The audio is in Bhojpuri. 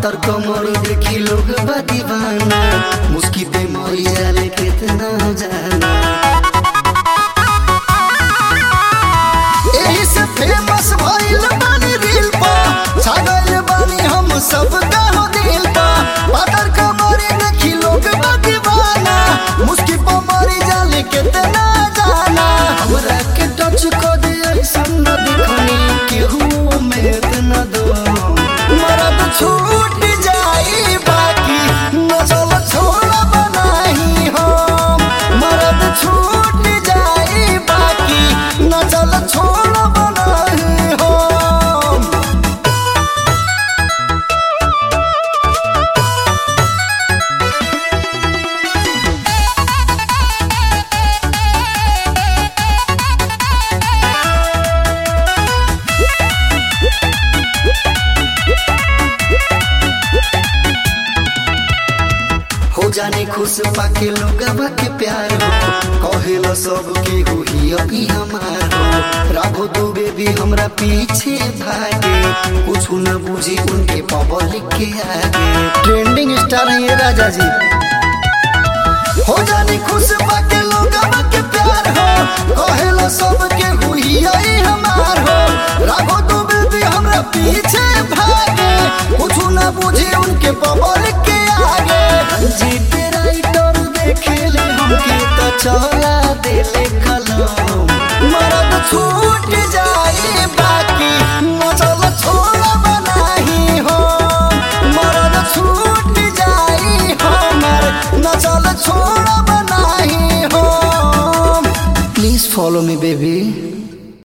पातर कमर देखी लोग बा दीवाना मुस्की पे मरी जाले कितना जाना एही से फेमस भइल बानी रील पर छागल बानी हम सब गाँव दिल पर पातर कमर देखी लोग बा दीवाना मुस्की पे मरी जाले कितना जाना हमरा के टच को दे ऐसन न दिखनी केहू में इतना दो मरद छूट जाई बाकी न चल छोड़ बनाही हम मरद छूट जाई बाकी न चल छोड़ बनाही हम हो जाने खुश पाके लोगवा के प्यार हो कहेला सब के हुई अभी हमार हो राघो दुबे भी हमरा पीछे भागे कुछ न बुझी उनके पब्लिक के आगे ट्रेंडिंग स्टार है ये राजा जी हो जाने खुश पाके लोगवा के प्यार हो कहेला सब के हुई आई हमार हो राघो दुबे भी हमरा पीछे भागे कुछ न बुझी उनके पब्लिक के आगे जीते राइटर देखे ले हमके तो चला देले कलम मरद छूट जाए बाकी मचल छोड़ बनाही हो मरद छूट जाए हमर नचल छोड़ बनाही हो प्लीज फॉलो मी बेबी